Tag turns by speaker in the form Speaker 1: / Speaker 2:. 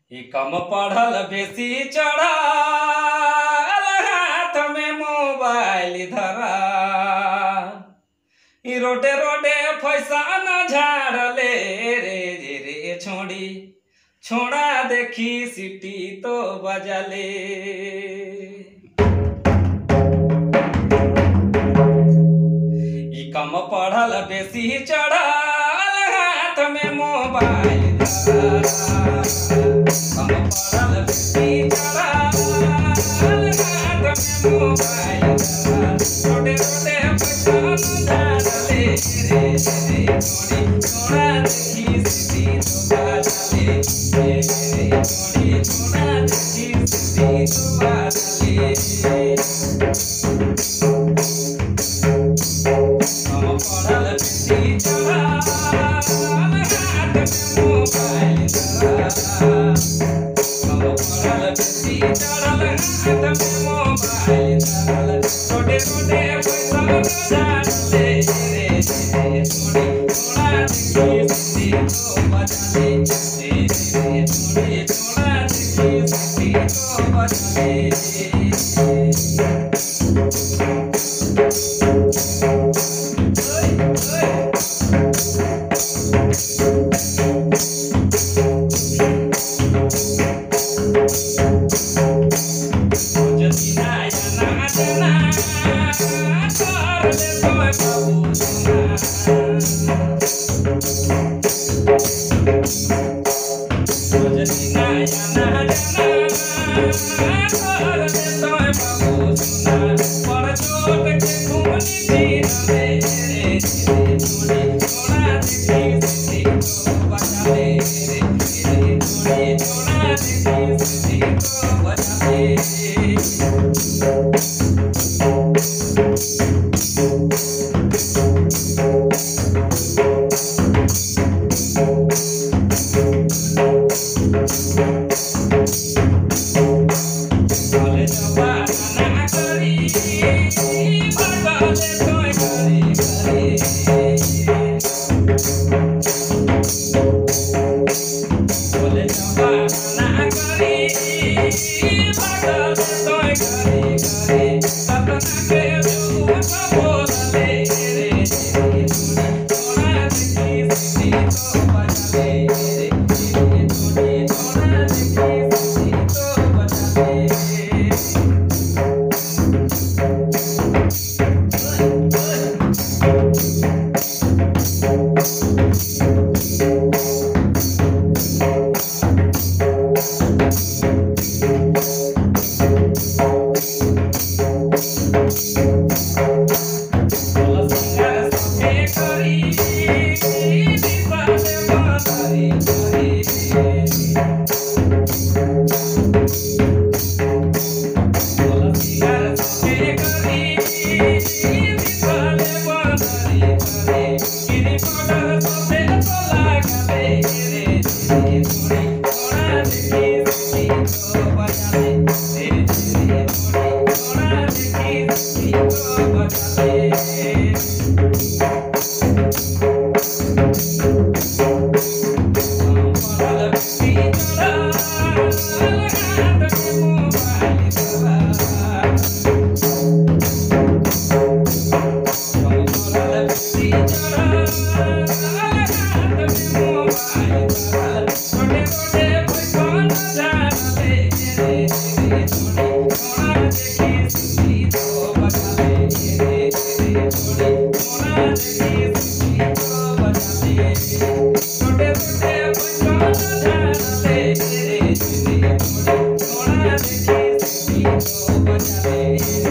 Speaker 1: ई कम पढ़ल बेसी चढ़ल हाथ में मोबाइल धरा ई रोडे रोडे पैसा न झाड़ले रे रे रे छोड़ी छोड़ा देखी सिटी तो बजले ई कम पढ़ल बेसी चढ़ल हाथ में मोबाइल धरा। कम पढ़ल बेसी चढ़ल हाथ में मोबाइल धरा। रोडे रोडे पैसा न झाड़ले रे रे छोड़ी छोड़ा देखी सिटी तो बजले रे रे छोड़ी छोड़ा देखी सिटी तो बजले हम पढ़ल बेसी चढ़ल हाथ में मोबाइल धरा। हम पढ़ल बेसी चढ़ल हाथ में मोबाइल धरल। छोटे छोटे पैसा न झाड़ले रे रे छोड़ी छोड़ा देखी सिटी तो बजले रे रे छोड़ी छोड़ा देखी सिटी तो बजले छोड़ा देखी